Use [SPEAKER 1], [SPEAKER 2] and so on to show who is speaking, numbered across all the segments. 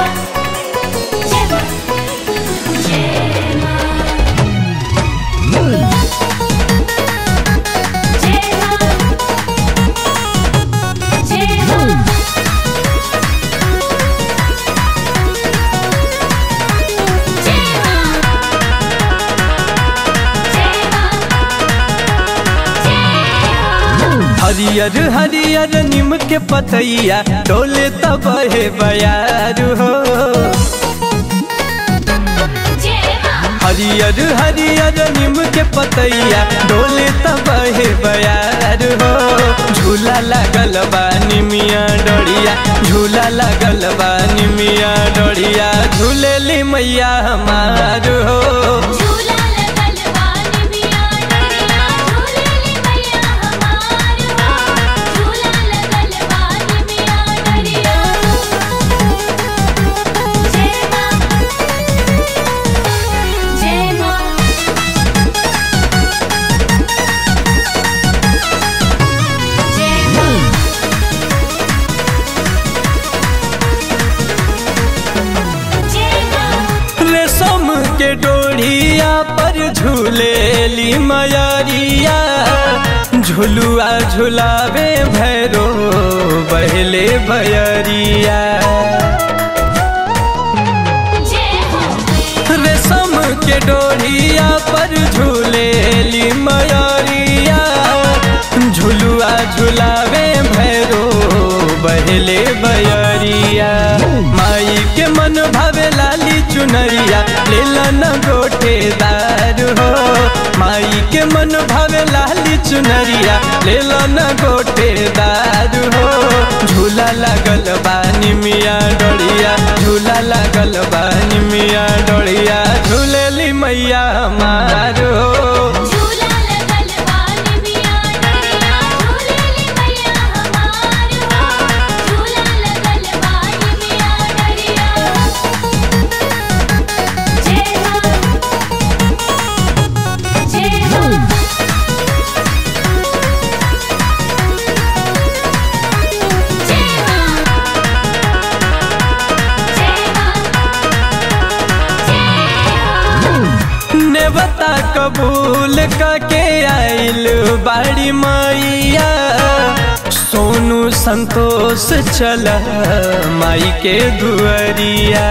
[SPEAKER 1] Gemma, Gemma, Gemma. Gemma, Gemma.
[SPEAKER 2] हरियर हरियर निम के पतैया डोले तब हे बयार हो हरियर हरियर निम के पतैया डोले तब हे बयार हो झूला लगल बा निमिया डोरिया झूला लगल बा निमिया डोरिया झूलेली मैया हमार हो
[SPEAKER 1] झूला लगल बानी मिया डरिया झूलेली मैया हमार हो झूला लगल बानी मिया डरिया जय मां जय मां जय मां जय मां
[SPEAKER 2] रेशम के डोरिया पर झूलेली मयरिया झुलुआ झुलावे भैरो बहले भयरिया
[SPEAKER 1] जय हो
[SPEAKER 2] रेशम के डोरिया पर झूलेली मयरिया झुलुआ झुलावे भैरो बहले बयरिया माई के मन भावे लाली चुनरिया लेला न गोटेदार हो माई के मन भावे लाली चुनरिया लेला न गोटेदार हो झूला लगल बानी मिया डोरिया झूला लगल बानी मिया डोरिया झूलेली मैया हमार हो
[SPEAKER 1] झूला लगल बानी मिया डरिया झूलेली मैया हमार हो झूला लगल बानी मिया डरिया जय मां जय मां जय मां जय मां जय मां
[SPEAKER 2] नेवता कबूल के आइल बाड़ी मैया सोनू संतोष चल माई के दुअरिया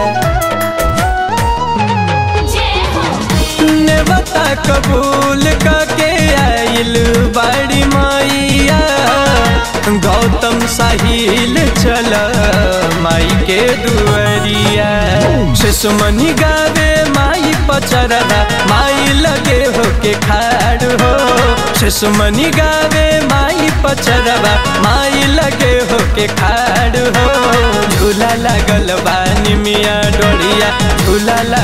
[SPEAKER 1] जय हो
[SPEAKER 2] नेवता कबूल के आइल बाड़ी मैया गौतम साहिल चल माई के दुअरिया शिशुमनी गावे माई पचरदा माई लगे हो के खाड़ हो शिशुमनी गावे माई पचरदा माई लगे हो के खाड़ हो झूला लगल बानी मिया डोरिया झूला